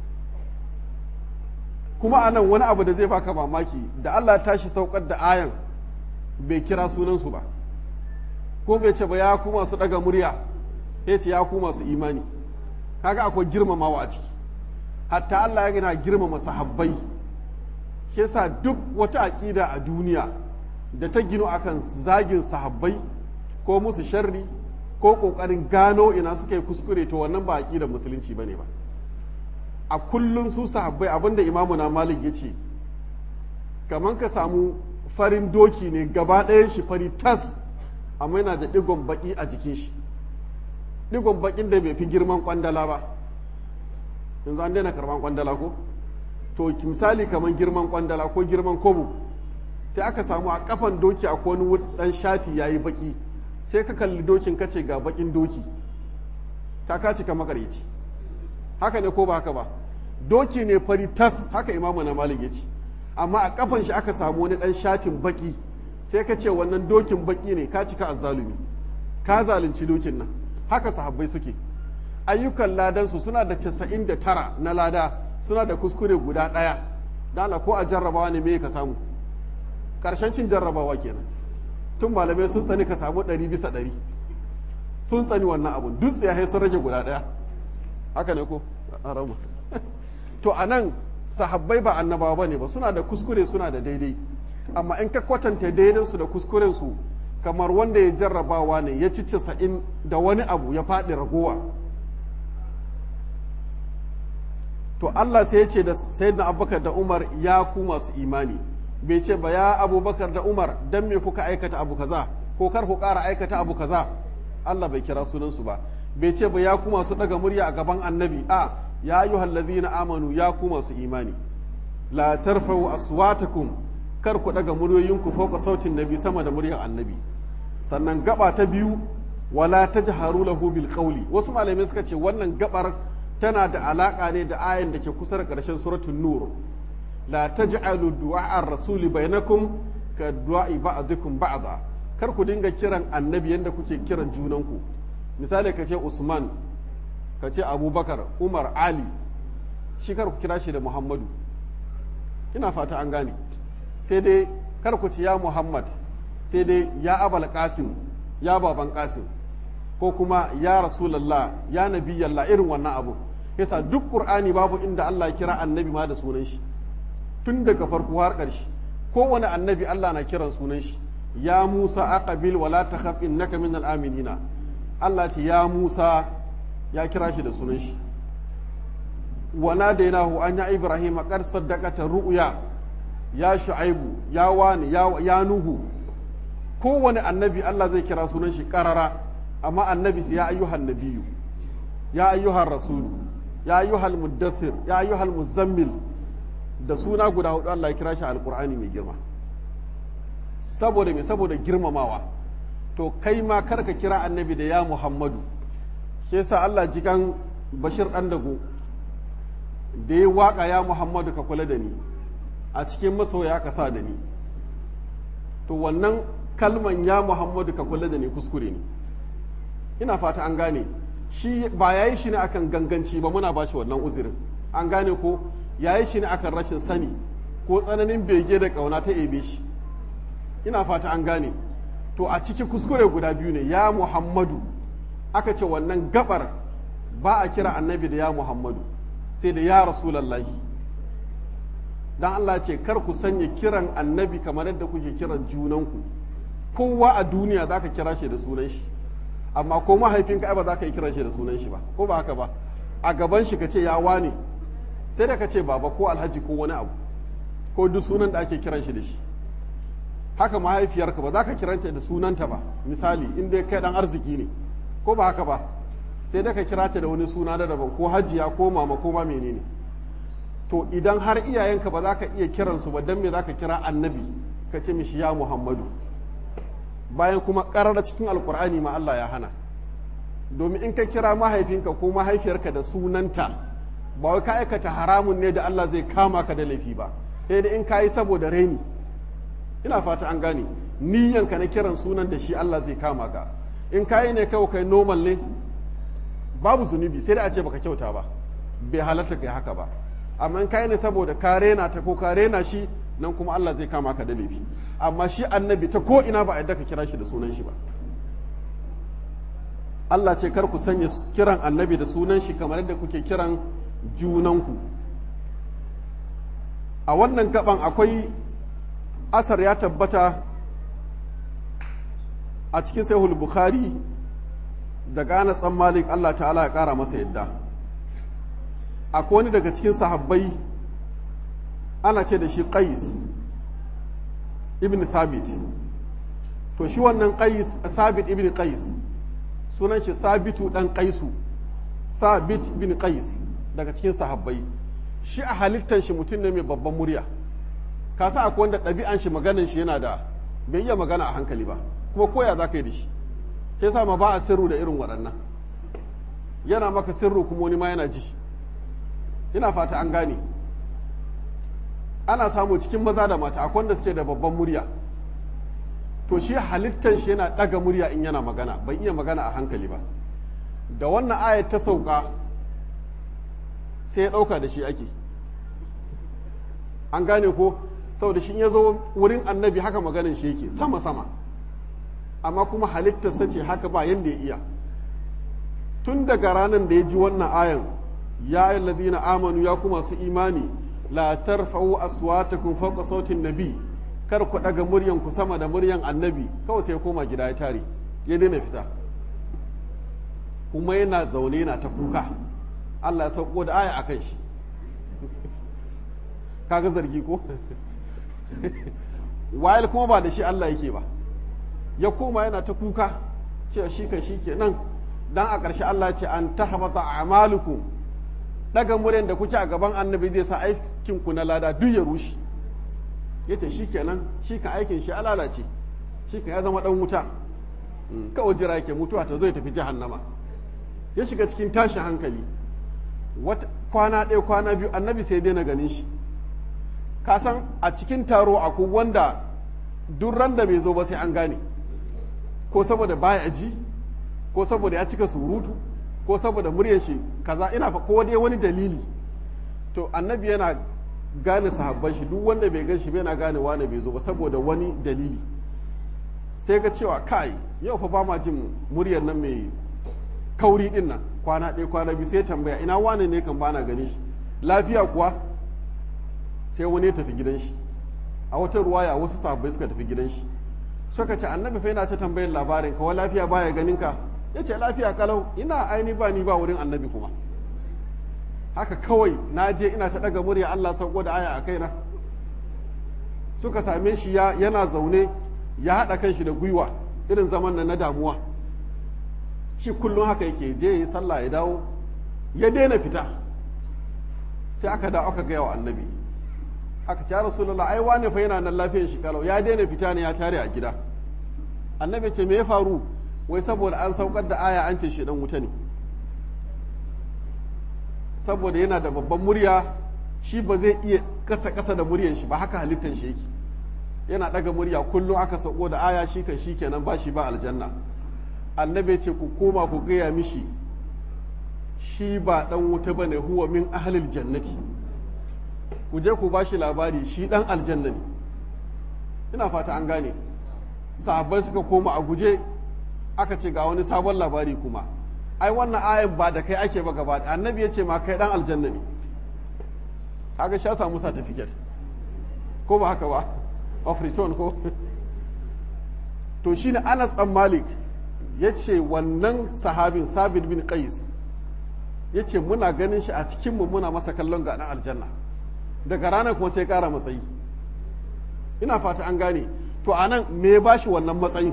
S1: kuma anan wani abu da zai baka mamaki da Allah tashi saukar da ayan bai kira sunansu ba ko bai ce ba ya ku masu daga murya ya ce ya ku masu imani kaga akwai girmamawa a ciki hatta Allah ya gina girmama sahabbai shi yasa duk wata aƙida a duniya da ta gino akan zagin sahabbai ko musu sharri ko ƙoƙarin gano ina suka yi kuskure to wannan ba aƙidar musulunci bane ba a kullum su sahabbai abinda imamu na malik ya ce kamar ka samu farin doki ne gaba ɗayan shi fari tas amma yana da ɗigon baƙi a jikin shi ɗigon baƙin da bai fi girman ƙwandala ba yanzu an daina karɓan ƙwandala ko to misali kamar girman ƙwandala ko girman kobo sai aka samu a kafan doki a wani ɗan shati ya yi baƙi sai ka kalli dokin ka ce ga baƙin doki ka kaci ka makareci haka ne ko ba haka ba doki ne fari tas haka imamu na malik ya ce amma a kafan shi aka samu wani dan shatin baki sai ka ce wannan dokin baki ne ka cika azzalumi ka zalunci dokin nan haka sahabbai suke ayyukan ladansu suna da casa'in da tara na lada suna da kuskure guda ɗaya dala ko a jarrabawa ne me ka samu ƙarshen cin jarrabawa kenan tun malamai sun tsani ka samu ɗari bisa ɗari sun tsani wannan abun duk ya sun rage guda ɗaya haka ne ko arama to a nan sahabbai ba annabawa ba ne ba suna da kuskure suna da daidai amma in ka kwatanta daidansu da kuskurensu kamar wanda ya jarrabawa ne ya ci casa'in da wani abu ya faɗi ragowa to Allah sai ya ce da sayyidina abubakar da umar ya ku masu imani bai ce ba ya abubakar da umar dan me kuka aikata abu kaza ko kar ku ƙara aikata abu kaza Allah bai kira sunansu ba bai ce ba ya ku masu daga murya a gaban annabi a ya ayyuhal ladhina amanu ya ku masu imani la tarfa'u aswatakum kar ku daga muryoyinku fauka sautin nabi sama da muryar annabi sannan gaba ta biyu wala tajharu lahu bil qawli wasu malamai suka ce wannan gabar tana da alaka ne da ayan da ke kusa da ƙarshen suratul nur la taj'alu du'a ar-rasul bainakum ka du'a ba'dukum ba'da kar ku dinga kiran annabi yanda kuke kiran junanku misali ka ce usman ka ce abubakar umar ali shi kar ku kira shi da muhammadu ina fata an gane sai dai kar ku ci ya muhammad sai dai ya abal qasim ya baban qasim ko kuma ya rasulallah ya nabiyallah irin wannan abu yasa duk qur'ani babu inda Allah ya kira annabi ma da sunan shi tun daga farko har ƙarshe kowane annabi Allah na kiran sunan shi ya Musa aqbil wala takhaf innaka minal aminina Allah ce ya Musa ya kira shi da sunan shi wa nadainahu an ya Ibrahim qad saddaqata ru'ya ya Shu'aibu ya wani ya, ya Nuhu kowane annabi Allah zai kira sunan shi karara amma annabi ya ayyuhan nabiyyu ya ayyuhan rasulu ya ayyuhal muddathir ya ayyuhal muzammil da suna guda hudu Allah ya kira shi alqur'ani mai girma saboda me saboda girmamawa to kai ma kar ka kira annabi da ya muhammadu shi yasa Allah jikan bashir dan dago da ya waka ya muhammadu ka kula da ni a cikin masoya ka sa da ni to wannan kalman ya muhammadu ka kula da ni kuskure ne ina fata an gane shi ba yayi shi ne akan ganganci ba muna bashi wannan uzurin an gane ko yayi shi ne akan rashin sani ko tsananin bege da kauna ta ebe shi ina fata an gane to a ciki kuskure guda biyu ne ya muhammadu aka ce wannan gabar ba a kira annabi da ya muhammadu sai da ya rasulallahi dan Allah ce kar ku sanya kiran annabi kamar yadda kuke kiran junanku kowa a duniya za ka kira shi da sunan shi amma ko mahaifinka ai ba za ka yi kiran shi da sunan shi ba ko ba haka ba a gaban shi ka ce ya wane sai da ka ce baba ko alhaji ko wani abu ko duk sunan da ake kiran shi da shi haka mahaifiyarka ba za ka kiranta da sunanta ba misali in dai kai dan arziki ne ko ba haka ba sai da ka kira ta da wani suna na daban ko hajiya ko mama ko ma menene to idan har iyayenka ba za ka iya kiransu ba dan me za ka kira annabi ka ce mishi ya muhammadu bayan kuma ƙarar cikin alkur'ani ma Allah ya hana domin in ka kira mahaifinka ko mahaifiyarka da sunanta ba wai ka aikata haramun ne da Allah zai kama ka da laifi ba sai da in ka yi saboda raini ina fata an gane niyyanka na kiran sunan da shi Allah zai kama ka in ka yi ne kawai kai normal ne babu zunubi sai da a ce baka kyauta ba bai halatta kai haka ba amma in ka yi ne saboda ka rena ta ko ka rena shi nan kuma Allah zai kama ka da laifi amma shi annabi ta ko ina ba a yadda ka kira shi da sunan shi ba Allah ce kar ku sanya kiran annabi da sunan shi kamar yadda kuke kiran junanku a wannan gaban akwai asar ya tabbata a cikin sahihul bukhari daga Anas dan Malik Allah ta'ala ya kara masa yadda akwai wani daga cikin sahabbai ana ce da shi Qais ibn Thabit to shi wannan Qais Thabit ibn Qais sunan shi Sabitu dan Qaisu Thabit ibn Qais daga cikin sahabbai shi a halittar shi mutum ne mai babban murya ka sa akwai wanda ɗabi'an shi maganin shi yana da bai iya magana a hankali ba kuma koya za ka yi da shi ke sa ma ba a sirru da irin waɗannan yana maka sirru kuma wani ma yana ji ina fata an gane ana samu cikin maza da mata akwai wanda suke da babban murya to shi halittar shi yana ɗaga murya in yana magana bai iya magana a hankali ba da wannan ayat ta sauka sai ya ɗauka da shi ake an gane ko saboda shi ya zo wurin annabi haka maganin shi yake sama sama amma kuma halittarsa ce haka ba yanda ya iya tun daga ranar da ya ji wannan ayan ya yi ladina amanu ya kuma su imani la tarfa'u aswatakum fawqa sautin nabi kar ku daga muryan ku sama da muryan annabi kawai sai ya koma gida ya tare ya daina fita kuma yana zaune yana ta kuka Allah ya sauko da aya akan shi kaga zargi ko wayal kuma ba da shi Allah yake ba ya koma yana ta kuka cewa shi kan shi kenan dan a ƙarshe Allah ce an tahbata a'malukum daga muryan da kuke a gaban annabi zai sa aikin ku na lada duk ya rushe yace shi kenan shi kan aikin shi alalace shi kan ya zama dan wuta kawai jira yake mutuwa ta zo ya tafi jahannama ya shiga cikin tashin hankali wata kwana ɗaya kwana biyu annabi sai daina ganin shi ka san a cikin taro akwai wanda duk ran da bai zo ba sai an gane ko saboda baya ji ko saboda ya cika surutu ko saboda muryar shi kaza ina fa ko dai wani dalili to annabi yana gane sahabban shi duk wanda bai gan shi bai na gane wane bai zo ba saboda wani dalili sai ga cewa kai yau fa ba ma jin muryar nan mai kauri din nan kwana ɗaya kwana biyu sai tambaya ina wane ne kan bana gani shi lafiya kuwa sai wani ya tafi gidan shi a wata ruwaya wasu sahabbai suka tafi gidan shi suka ce annabi fa yana ta tambayar labarin ka lafiya baya ganin ka ya ce lafiya kalau ina aini ba ni ba wurin annabi kuma haka kawai na je ina ta daga murya Allah sauko da aya a kaina suka same shi ya yana zaune ya haɗa kan shi da gwiwa irin zaman nan na damuwa shi kullum haka yake je yi sallah ya dawo ya daina fita sai aka dawo aka gaya wa annabi aka ce rasulullah ai wane fa yana nan lafiyar shi kalau ya daina fita ne ya tare a gida annabi ce me ya faru wai saboda an saukar da aya an ce shi dan wuta ne saboda yana da babban murya shi ba zai iya kasa kasa da muryan shi ba haka halittar shi yake yana daga murya kullum aka sauko da aya shi kan shi kenan ba shi ba aljanna annabi ce ku koma ku gaya mishi shi ba dan wuta bane huwa min ahlil jannati ku je ku bashi labari shi dan aljanna ne ina fata an gane sahabbai suka koma a guje aka ce ga wani sabon labari kuma ai wannan ayan ba da kai ake ba gaba annabi ya ce ma kai dan aljanna ne haka sha samu certificate ko ba haka ba of return ko to shine Anas dan Malik ya ce wannan sahabin Sabit bin Qais ya ce muna ganin shi a cikinmu muna masa kallon ga dan aljanna daga ranar kuma sai kara matsayi ina fata an gane to a nan me ya bashi wannan matsayin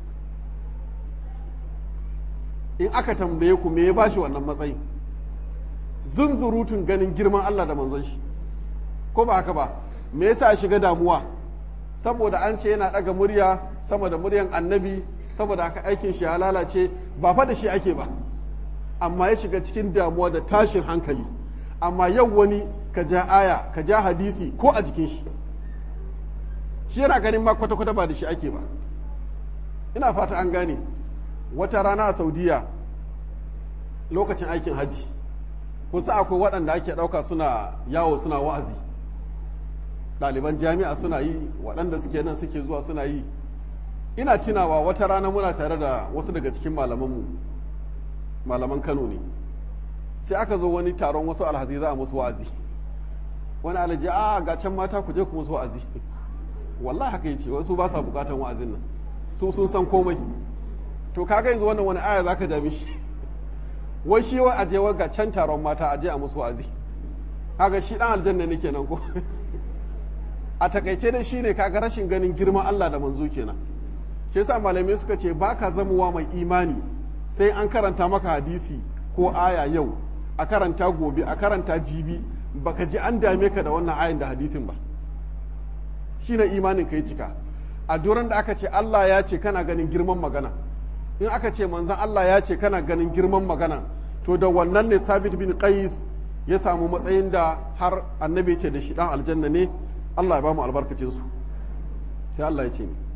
S1: in aka tambaye ku me ya bashi wannan matsayin zunzurutun ganin girman Allah da manzon shi ko ba haka ba me yasa ya shiga damuwa saboda an ce yana daga murya sama da muryan annabi saboda haka aikin shi ya lalace ba fa da shi ake ba amma ya shiga cikin damuwa da tashin hankali amma yau wani ka ja aya ka ja hadisi ko a jikin shi shi yana ganin ma kwata-kwata ba da shi ake ba ina fata an gane wata rana a saudiya lokacin aikin hajji kusa akwai waɗanda ake ɗauka suna yawo suna wa'azi ɗaliban jami'a suna yi waɗanda suke nan suke zuwa suna yi ina tunawa wata rana muna tare da wasu daga cikin malamanmu malaman kano ne sai aka zo wani taron wasu alhazi za a musu wa'azi wani alhaji a ga can mata ku je ku musu wa'azi wallahi haka yace wasu ba sa bukatan wa'azin nan su sun san komai to kaga yanzu wannan wani aya zaka ja mishi wai shi wa aje wa ga can taron mata aje a musu wa'azi kaga shi dan aljanna ne kenan ko a takaice dai shine kaga rashin ganin girman Allah da manzo kenan shi yasa malamai suka ce baka zamuwa mai imani sai an karanta maka hadisi ko aya yau a karanta gobe a karanta jibi baka ji an dame ka da wannan ayin da hadisin ba shine imanin ka yi cika a duran da aka ce Allah ya ce kana ganin girman magana in aka ce manzon Allah ya ce kana ganin girman magana to da wannan ne Sabit bin Qais ya samu matsayin da har annabi ce da shi dan aljanna ne Allah ya ba mu albarkacin su sai Allah ya ce ni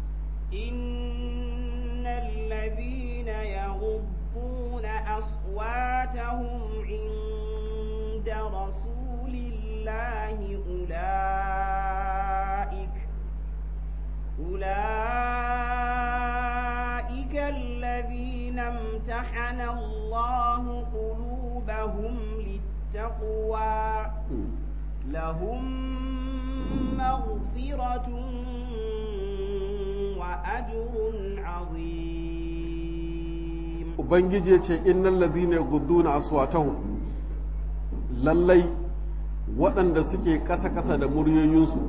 S2: innal ladhina yaghudduna aswatahum inda rasulillahi ulai أولئك الذين امتحن الله قلوبهم للتقوى لهم مغفرة وأجر عظيم
S1: ubangiji ya ce innal ladhina yaghudduna aswatahum lallai waɗanda suke ƙasa-ƙasa da muryoyinsu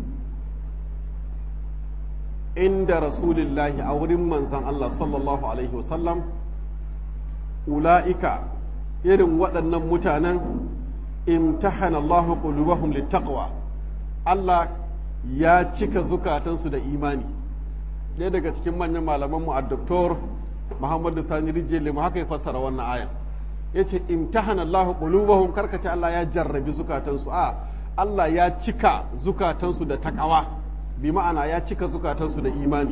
S1: inda rasulillahi a wurin manzan Allah sallallahu alaihi wasallam ula'ika irin waɗannan mutanen imtahana Allahu qulubahum littaqwa Allah ya cika zukatansu da imani ɗaya daga cikin manyan malamanmu a doktor Muhammadu Sani Rijeli mu haka ya fassara wannan ayan yace imtahana Allahu qulubahum karkace Allah ya jarrabi zukatansu a Allah ya cika zukatansu da takawa bi ma'ana ya cika zukatansu da imani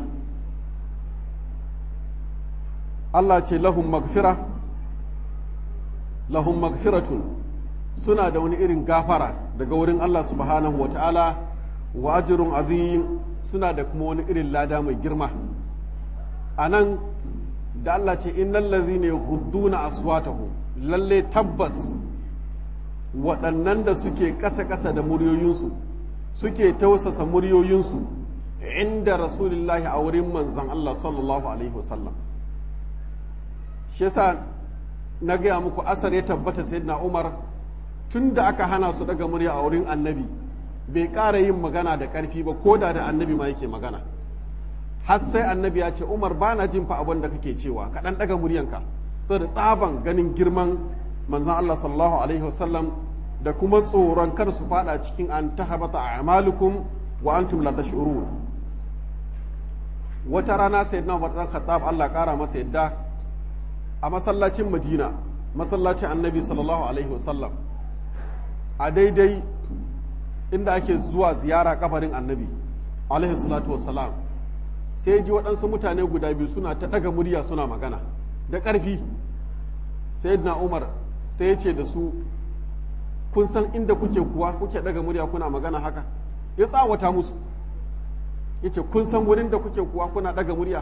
S1: Allah ce lahum magfira lahum magfiratun suna da wani irin gafara daga wurin Allah subhanahu wa ta'ala wa ajrun azim suna da kuma wani irin lada mai girma a nan da Allah ce innal ladhina yaghudduna aswatahum lalle tabbas waɗannan da suke ƙasa-ƙasa da muryoyinsu suke tausasa muryoyinsu inda rasulullahi a wurin manzan Allah sallallahu alaihi wasallam shi yasa na gaya muku asar ya tabbata sayyidina Umar tun da aka hana su daga murya a wurin annabi bai ƙara yin magana da ƙarfi ba ko da da annabi ma yake magana har sai annabi ya ce Umar ba na jin fa abin da kake cewa ka ɗan ɗaga muryanka saboda tsaban ganin girman manzan Allah sallallahu alaihi wasallam da kuma tsoron kar su fada cikin an tahabata a'malukum wa antum la tash'urun wata rana sayyidina Umar dan Khattab Allah kara masa yadda a masallacin Madina masallacin Annabi sallallahu alaihi wasallam a daidai inda ake zuwa ziyara kabarin Annabi alaihi salatu wassalam sai ji waɗansu mutane guda biyu suna ta ɗaga murya suna magana da ƙarfi sayyidina Umar sai ya ce da su kun san inda kuke kuwa kuke daga murya kuna magana haka ya tsawata musu ya ce kun san wurin da kuke kuwa kuna daga murya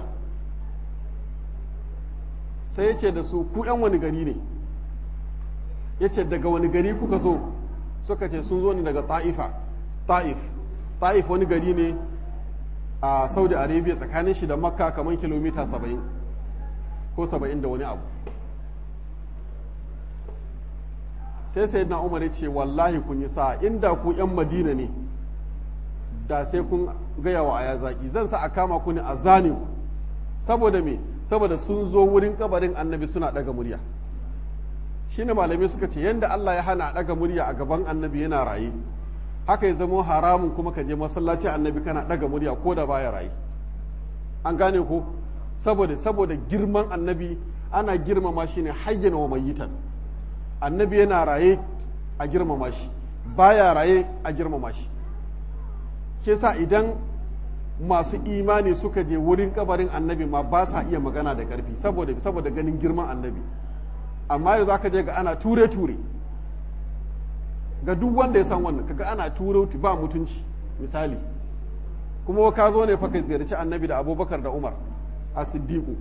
S1: sai ya ce da su ku yan wani gari ne ya ce daga wani gari kuka zo suka ce sun zo ne daga ta'ifa ta'if ta'if wani gari ne a saudi arabia tsakanin shi da makka kamar kilomita saba'in ko saba'in da wani abu sai sai na umar ce wallahi kun yi sa inda ku yan madina ne da sai kun gaya wa aya zaki zan sa a kama ku ne a zane ku saboda me saboda sun zo wurin kabarin annabi suna daga murya shine malamai suka ce yanda Allah ya hana daga murya a gaban annabi yana raye haka ya zama haramun kuma ka je masallaci annabi kana daga murya ko da baya raye an gane ko saboda saboda girman annabi ana girmama shi ne hayyana wa mayitan annabi yana raye a girmama shi baya raye a girmama shi ke sa idan masu imani suka je wurin kabarin annabi ma ba sa iya magana da karfi saboda saboda ganin girman annabi amma yau za ka je ga ana ture-ture ga duk wanda ya san wannan kaga ana ture ba mutunci misali kuma ka zo ne fa ka ziyarci annabi da abubakar da umar a siddiqu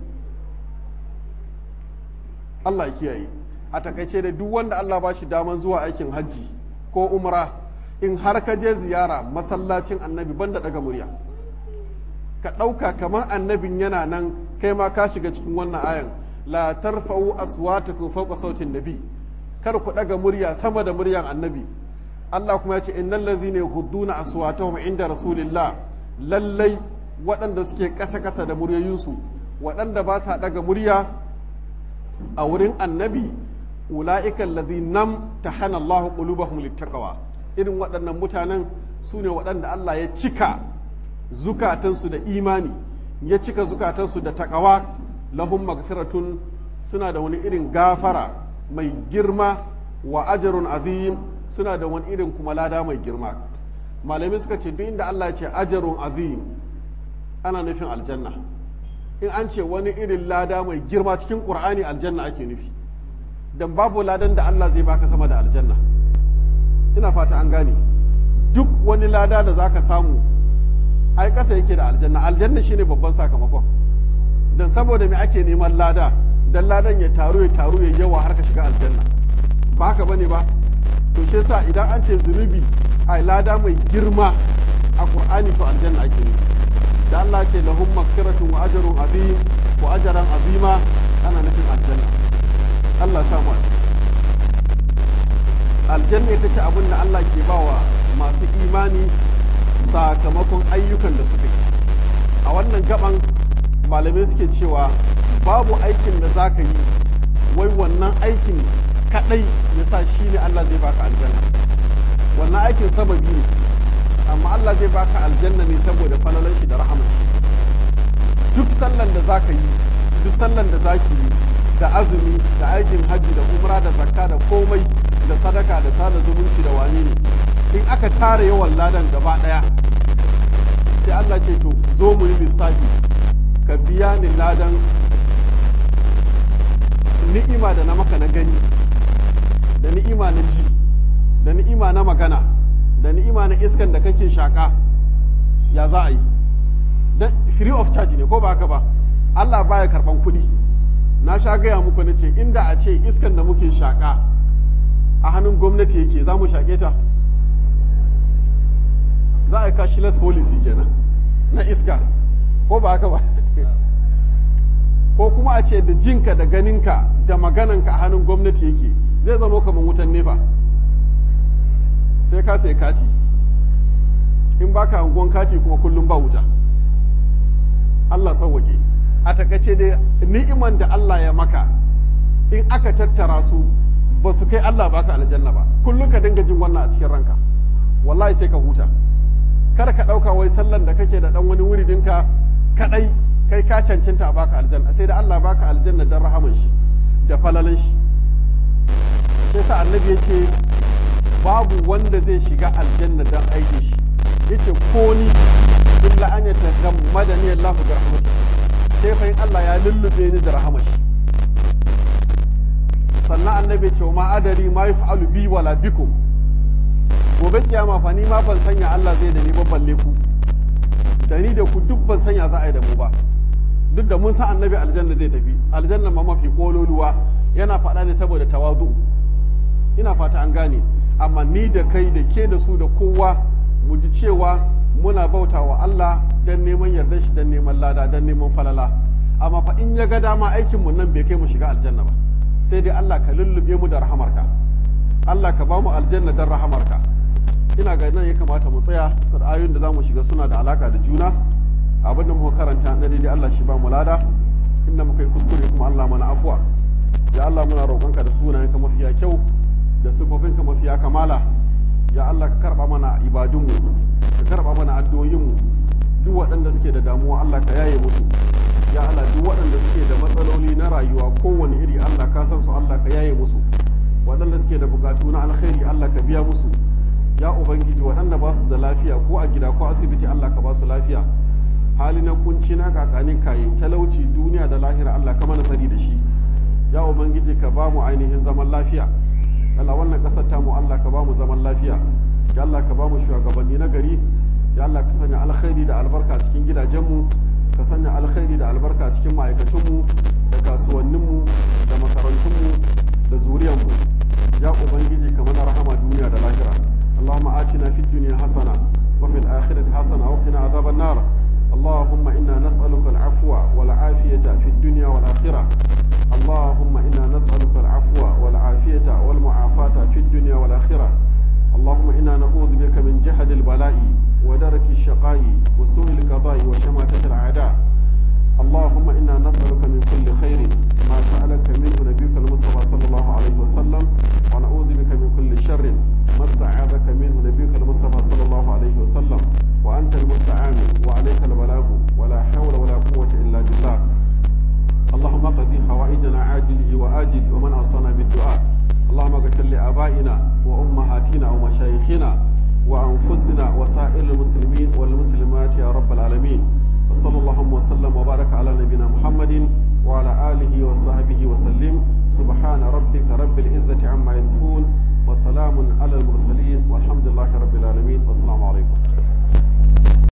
S1: Allah ya kiyaye a takaice da duk wanda Allah ba shi daman zuwa aikin hajji ko umra in har ka je ziyara masallacin annabi banda daga murya ka ɗauka kamar annabin yana nan kai ma ka shiga cikin wannan ayan la tarfa'u aswatakum fawqa sautin nabi kar ku daga murya sama da muryan annabi Allah kuma ya ce innal ladhina yaghudduna aswatahum inda rasulillah lallai waɗanda suke ƙasa-ƙasa da muryoyinsu waɗanda ba sa daga murya a wurin annabi ula'ikan ladhinam tahana Allahu qulubahum littaqwa irin waɗannan mutanen su ne waɗanda Allah ya cika zukatansu da imani ya cika zukatansu da takawa lahum magfiratun suna da wani irin gafara mai girma wa ajarun azim suna da wani irin kuma lada mai girma malamai suka ce duk inda Allah ya ce ajarun azim ana nufin aljanna in an ce wani irin lada mai girma cikin qur'ani aljanna ake nufi dan babu ladan da Allah zai baka sama da aljanna ina fata an gane duk wani lada da zaka samu ai ƙasa yake da aljanna aljanna shine babban sakamakon don saboda me ake neman lada dan ladan ya taru ya taru ya yawa har ka shiga aljanna ba haka bane ba to shi yasa idan an ce zunubi ai lada mai girma a qur'ani to aljanna ake nufi da Allah ce lahum maghfiratun wa ajrun azim wa ajran azima ana nufin aljanna Allah sa mu a aljanna ita ce abin da Allah ke bawa masu imani sakamakon ayyukan da suka yi a wannan gaban malamai suke cewa babu aikin da za ka yi wai wannan aikin kadai ya sa shi ne Allah zai baka aljanna wannan aikin sababi ne amma Allah zai baka aljanna ne saboda falalan shi da rahaman shi duk sallan da za ka yi duk sallan da za ki yi da azumi da aikin hajji da umra da zakka da komai da sadaka da sada zumunci da wani ne in aka tara yawan ladan gaba daya sai Allah ce to zo mu yi lissafi ka biya ni ladan ni'ima da na maka na gani da ni'ima na ji da ni'ima na magana da ni'ima na iskan da kake shaka ya za a yi dan free of charge ne ko ba haka ba Allah baya karban kuɗi na sha gaya muku na ce inda a ce iskan da muke shaka a hannun gwamnati yake za mu shaƙe ta za a yi cashless policy kenan na iska ko ba haka ba ko kuma a ce da jinka da ganinka da magananka a hannun gwamnati yake zai zama kamar wutan nefa sai ka sai kati in baka hangon kati kuma kullum ba wuta Allah sauwake a takaice dai ni'iman da Allah ya maka in aka tattara su ba su kai Allah baka aljanna ba kullum ka dinga jin wannan a cikin ranka wallahi sai ka huta kar ka ɗauka wai sallan da kake da ɗan wani wuridinka kaɗai kai ka cancanta a baka aljanna sai da Allah baka aljanna don rahaman shi da falalin shi sai sa annabi ya ce babu wanda zai shiga aljanna don aikin shi ya ce ko ni illa an ya tagammada ni Allah da rahmatu sai fa in Allah ya lullube ni da rahamar shi sannan annabi ce ma adari ma yaf'alu bi wala bikum gobe kiyama fa ni ma ban sanya Allah zai da ni ba balle ku da ni da ku duk ban sanya za a yi da mu ba duk da mun san annabi aljanna zai tafi aljanna ma mafi kololuwa yana faɗa ne saboda tawazu ina fata an gane amma ni da kai da ke da su da kowa mu ji cewa muna bauta wa Allah dan neman yardar shi dan neman lada dan neman falala amma fa in ya ga dama aikin mu nan bai kai mu shiga aljanna ba sai dai Allah ka lullube mu da rahamarka Allah ka ba mu aljanna dan rahamarka ina ga nan ya kamata mu tsaya saboda ayoyin da zamu shiga suna da alaka da juna abin da muka karanta na daidai Allah shi ba mu lada inda muka yi kuskure kuma Allah mana afuwa ya Allah muna roƙonka da sunayenka mafiya kyau da sifofinka mafiya kamala ya Allah ka karba mana ibadunmu ka karba mana addu'o'inmu duk waɗanda suke da damuwa Allah ka yaye musu ya Allah duk waɗanda suke da matsaloli na rayuwa kowane iri Allah ka san su Allah ka yaye musu waɗanda suke da bukatu na alkhairi Allah ka biya musu ya ubangiji waɗanda ba su da lafiya ko a gida ko asibiti Allah ka ba su lafiya hali na kunci na kakanin kayi talauci duniya da lahira Allah ka mana tsari da shi ya ubangiji ka ba mu ainihin zaman lafiya Allah wannan kasar tamu Allah ka ba mu zaman lafiya ya Allah ka ba mu shugabanni na gari ya Allah ka sanya alkhairi da albarka cikin gidajenmu ka sanya alkhairi da albarka cikin ma'aikatunmu da kasuwanninmu da makarantunmu da zuriyarmu ya ubangiji ka mana rahama duniya da lahira اللهم آتنا في الدنيا حسنة وفي الآخرة حسنة وقنا عذاب النار اللهم إنا نسألك العفو والعافية في الدنيا والآخرة اللهم إنا نسألك العفو والعافية والمعافاة في الدنيا والآخرة اللهم إنا نعوذ بك من جهد البلاء ودرك الشقاء وسوء القضاء وشماتة الأعداء اللهم إنا نسألك من كل خير ما سألك منه نبيك المصطفى صلى الله عليه وسلم ونعوذ بك من كل شر ما استعاذك منه نبيك المصطفى صلى الله عليه وسلم وأنت المستعان وعليك البلاغ ولا حول ولا قوة إلا بالله اللهم قضي حوائجنا عاجله وآجل ومن أوصانا بالدعاء اللهم اغفر لآبائنا وأمهاتنا ومشايخنا وأنفسنا وسائر المسلمين والمسلمات يا رب العالمين وصلى اللهم وسلم وبارك على نبينا محمد وعلى آله وصحبه وسلم سبحان ربك رب العزة عما يصفون وسلام على المرسلين والحمد لله رب العالمين والسلام عليكم